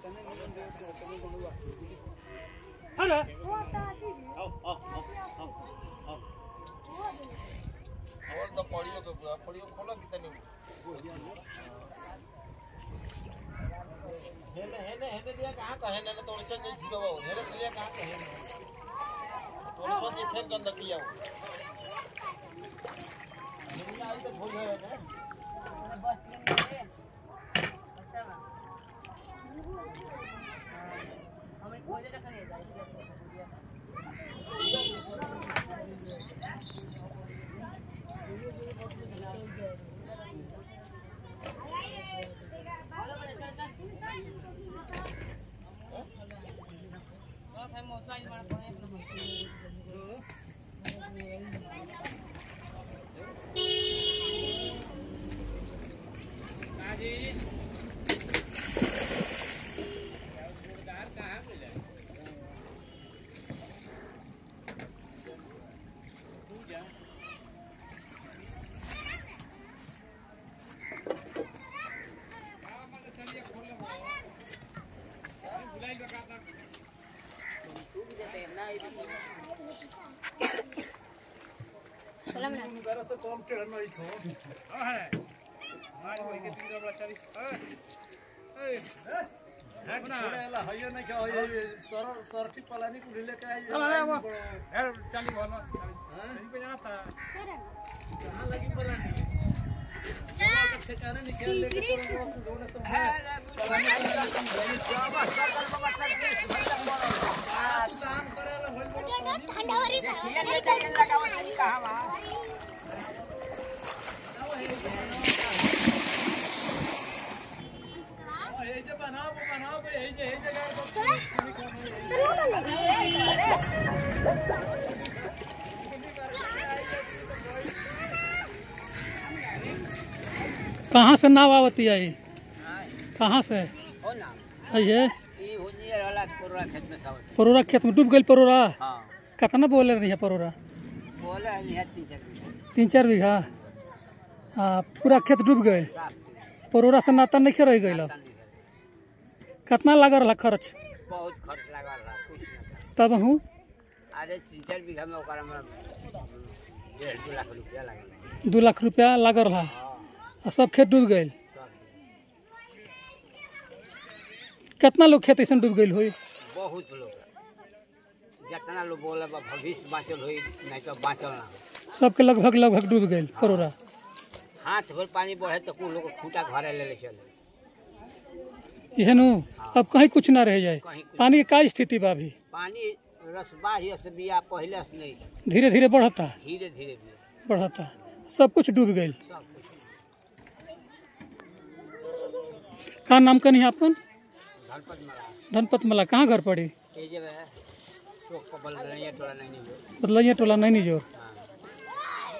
अरे और तो पढ़ियो के पूरा पढ़ियो खोला कितने हेने हेने हेने दिया कहाँ का हेने तो उनसे नहीं जुड़ा हुआ हेने दिया कहाँ का हेने तो उनसे नहीं फेंक के अंदर किया हुआ हेने आई तो खोल है ना चाली बोलो कहीं पे जाना था कहाँ से नाव आवती है ये? कहाँ से है ये परोरा खेत में डूब गई परोरा कितना बोले रही है परोरा तीन चार बीघा हाँ पूरा खेत डूब गए परोरा से नाता नहीं रह गई कितना लगा रहा खर्च बहुत खर्च लगा रहा कुछ ना तब हूँ अरे तीन चार बीघा में ओकरा में डेढ़ दू लाख रुपया लगल दू लाख रुपया लगा रहा और सब खेत डूब गए कितना लोग खेत ऐसा डूब गई हुई बहुत लोग जितना लोग बोले बा भविष्य बाँचल होई नहीं तो बाँचल ना हो सबके लगभग लगभग डूब गए परोरा हाथ भर पानी बढ़े तो कुल लोग खूटा घरे ले ले चले यह नु अब कहीं कुछ ना रह जाए कहीं कुछ- पानी की का स्थिति बा अभी पानी रसबा ही से बिया पहले से नहीं धीरे धीरे बढ़ता धीरे धीरे धीरे बढ़ता सब कुछ डूब गए सब कुछ का नाम कनी है अपन धनपत मला धनपत मला कहाँ घर पड़ी ये जब है चौक पर बल रही है टोला नहीं नहीं मतलब ये टोला नहीं जोर हाँ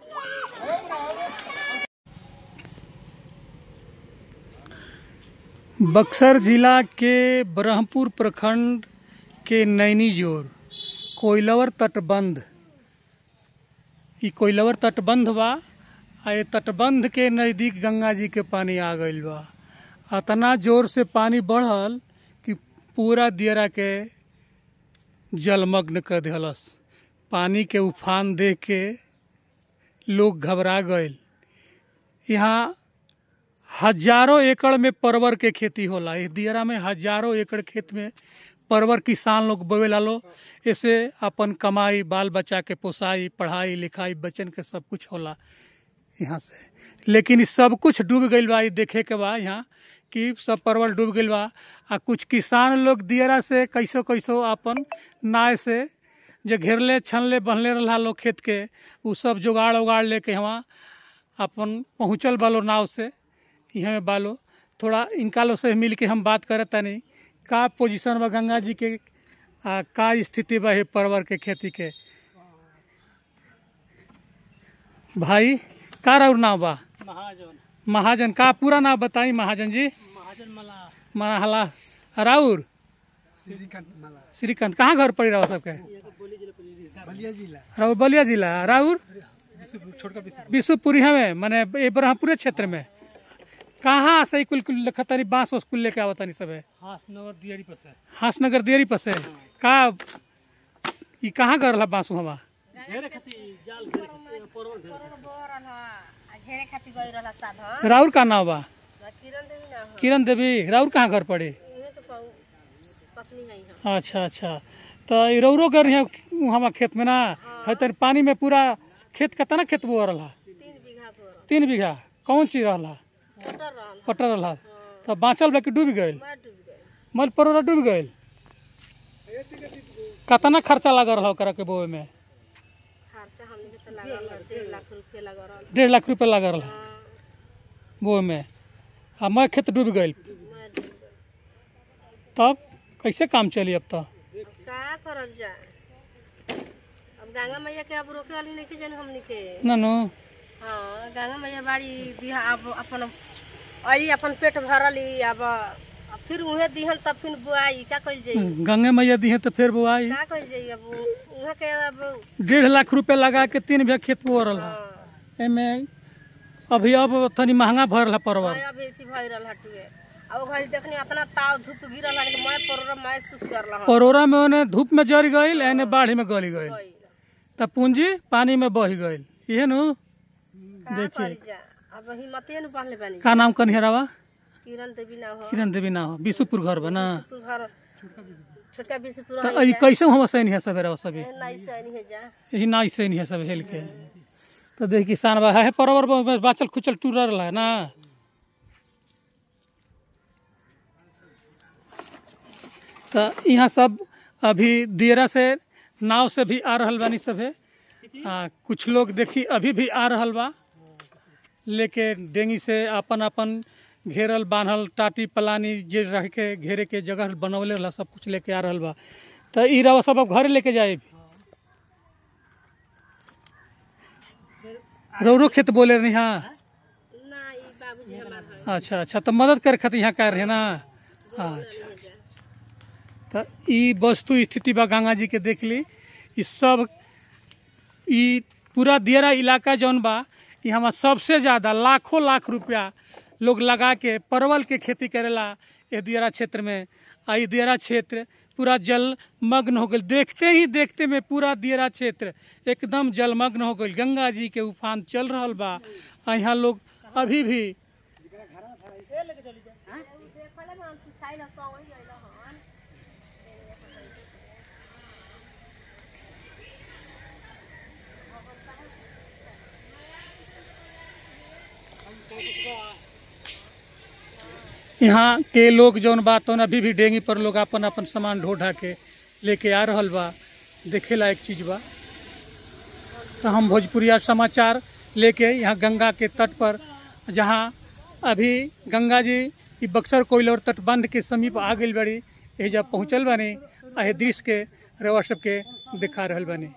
बक्सर जिला के ब्रह्मपुर प्रखंड के नैनी जोर कोइलवर तटबंध ई कोइलवर तटबंध बा आ ये तटबंध के नज़दीक गंगा जी के पानी आ गईल बा अतना जोर से पानी बढ़ल कि पूरा दियरा के जलमग्न कर दिहलस पानी के उफान देख के लोग घबरा गए यहाँ हजारों एकड़ में परवर के खेती होला इस दियरा में हजारों एकड़ खेत में परवर किसान लोग बोवेला लो ऐसे अपन कमाई बाल बच्चा के पोसाई पढ़ाई लिखाई बच्चन के सब कुछ होला यहाँ से लेकिन इ सब कुछ डूब गईल बा इ देखे के बा यहाँ कि सब परवल डूब गईल बा आ कुछ किसान लोग दियरा से कैसो कैसो अपन नाव से जो घेरले छनले बहले रहा लोग खेत के उ सब जुगाड़ उगाड़ लेके वहाँ अपन पहुँचल बालो नाव से यहाँ बालो थोड़ा इनका लोग से मिल के हम बात करत तानी का पोजीशन बा गंगा जी के आ, का स्थिति बा हे परवर के खेती के भाई का राउर नाव बा महाजन महाजन का पूरा नाम बताई महाजन जी महाजन मला मरहला राउर श्रीकांत कहाँ घर पड़ी रहा सबके बलिया जिला राउर बलिया जिला राउर छोटका विश्वपुरी हमें माने ये ब्रह्मपुरे क्षेत्र में कहाँ से कुल कुल खतरी बांस उस कुल लेके आवतनी सब है हासनगर दियारी पर से हासनगर देरी पर से का ई कहाँ कर रहा बांसु हवा घेरे खाती जाल घेरे खाती परवर घेरे खाती बोरल ह आ घेरे खातिर गई रहला साधन राउर का नाव बा किरण देवी ना हो किरण देवी राउर कहाँ घर पड़े इहे के पाऊ पत्नी है हम अच्छा अच्छा तो ई रौरो कर रही हमारा खेत में ना है तर पानी में पूरा खेत कितना खेत बो रहा तीन बीघा बोरल तीन बीघा कौन चीज रहा मोटर रहल पटर रहा तो बाँचल बा कि डूब गए मैं डूब गई मल परोरा डूब गए कितना खर्चा लगा रहा ओकरा के बोए में खर्चा हमने के तो लागल है डेढ़ लाख रुपये लगा रहल डेढ़ लाख रुपया लगा रहा हाँ, बोए में आ मैं खेत डूब गई मैं डूब गई तब कैसे काम चली अब तो अब का करल जाए अब गंगा मैया के अब रोके वाली नहीं जाने हमनी के ननु हाँ गंगा मैया बाड़ी दिहा अब अपन अली अपन पेट भरली अब अब फिर उहे दिहन तब फिर बुआई का कइल जाई गंगे मैया दी है तो फिर बुआई का कइल जाई अब उहाँ के अब डेढ़ लाख रुपया लगा के तीन बीघा खेत बो रहा हाँ, एमे अभी अब तनी महंगा भर रहा परवर मैं अभी थी भई रहल हटिए अब ओ घड़ी देखनी इतना ताव धूप गिरल है कि मैं पर मैं सुख करल हूं परोरा में ओने धूप में जड़ गई एने बाढ़ में गली गई तब पूंजी पानी में बह गई ये नु का करी जा अब हिम्मते न पहले बनी का नाम कन्हरावा किरण देवी ना हो किरण देवी ना हो विशुपुर घर बना तू घर छोटका बिसपुर तो अभी कैसे हम सैन है सवेरा सभी नहीं से नहीं है जा यही ना सैन है सब हेल के तो देख किसान बा है परवर में बाचल खुचल टूर रहा है ना तो यहाँ सब अभी दियरा से नाव से भी आ रहल बानी सभे आ, कुछ लोग देखी अभी भी आ रहल बा लेके डेंगी से अपन अपन घेरल बांधल टाटी पलानी जे रह के घेरे के जगह बनवले रहला सब कुछ लेके आ रहल बा तो ई रवा सब अब घरे लेके जाए रौरो खेत बोले रही हाँ ना ई बाबूजी हमार है अच्छा अच्छा तो मदद करे खातिर यहाँ कर रहे ना अच्छा तो ई वस्तु स्थिति बा गंगा जी के देख ली ई सब ई पूरा दियरा इलाका जौन बा ई हमार सबसे ज्यादा लाखों लाख रुपया लोग लगा के परवल के खेती करेला ये दियरा क्षेत्र में आ ई दियरा क्षेत्र पूरा जलमग्न हो गई देखते ही देखते में पूरा दियरा क्षेत्र एकदम जलमग्न हो गई गंगा जी के उफान चल रहल बा आ यहाँ लोग अभी भी यहाँ के लोग जौन बा तौन अभी भी डेंगी पर लोग अपन अपन सामान ढो ढा के लेके आ रहल बा देखे लायक चीज बा तो हम भोजपुरिया समाचार लेके यहाँ गंगा के तट पर जहाँ अभी गंगा जी ई बक्सर कोइलर तटबंध के समीप आ गई बड़ी ये जब पहुँचल बानी आ दृश्य के रवा सबके दिखा रहल बानी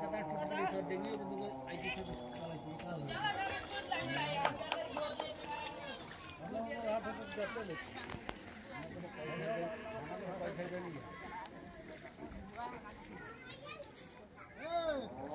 ए